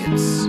Records.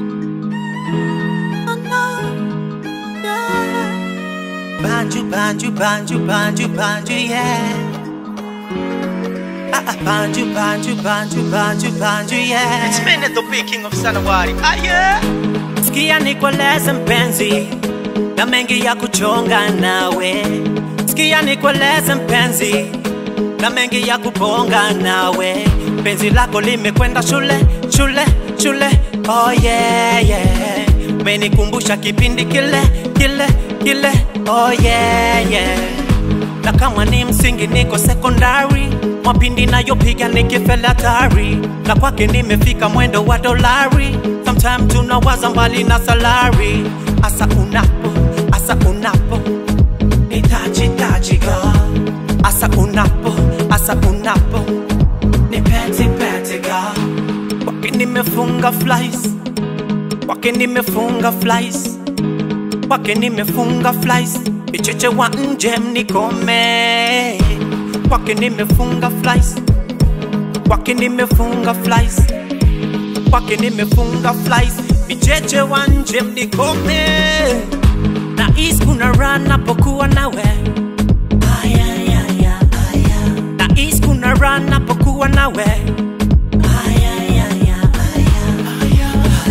Banjo, banjo, banjo, banjo, banjo, yeah. Ah, ah, banjo, banjo, banjo, banjo, banjo, yeah. It's me the big king of Sanawari. Ah, yeah. Sikia nikueleze mpenzi, na mengi ya kuchonga nawe. Sikia nikueleze mpenzi, na mengi ya kubonga nawe. Penzi lako limekwenda shule, shule, shule. Oh yeah, yeah. Menikumbusha kipindi kile, kile, kile. Oh yeah, yeah. Na kama ni msingi niko sekondari, mapindi nayopiga nikifela hatari, na kwake nimefika mwendo wa dolari. Sometime tunawaza mbali na salari, asa unapo, asa unapo nitaji taji girl, asa unapo, asa unapo ni peti peti girl, kwake nimefunga flies, kwake nimefunga flies kwake nimefunga flies, vicheche wa nje mnikome. Kwake nimefunga flies, kwake nimefunga flies, kwake nimefunga flies, vicheche wa nje mnikome. Na is kuna run napokuwa nawe Aya, aya, aya, aya. na is kuna run napokuwa nawe Aya, aya, aya, aya.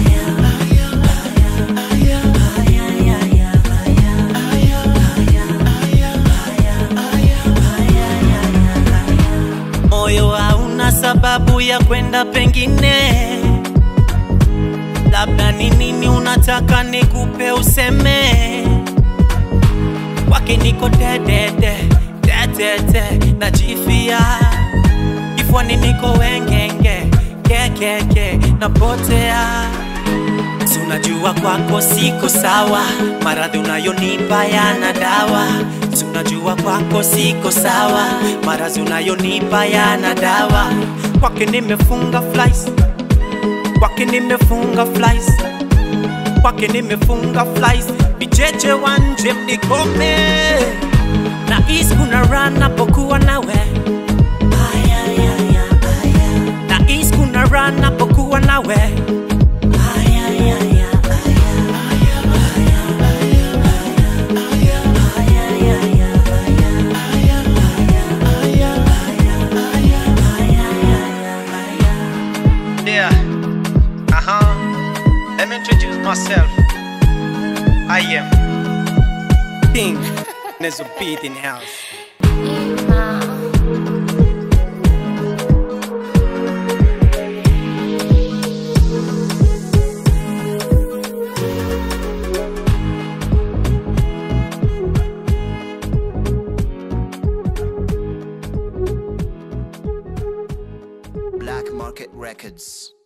moyo hauna sababu ya kwenda pengine, labda ni nini unataka nikupe useme. Kwake niko dedede dedede, najifia kifuani niko wengenge kekeke, napotea Si unajua kwako siko sawa, maradhi unayonipa yana dawa. Si unajua kwako siko sawa, maradhi unayonipa yana dawa. Kwake nimefunga flies, kwake nimefunga flies, kwake nimefunga flies. Vicheche wa nje mnikome, na is kuna run napokuwa nawe Aya, aya, aya, aya. na is kuna run napokuwa nawe Aya, aya, aya, Yeah. Uh huh. Let me introduce myself. I am. King Nezo beat in house. Black Market Records.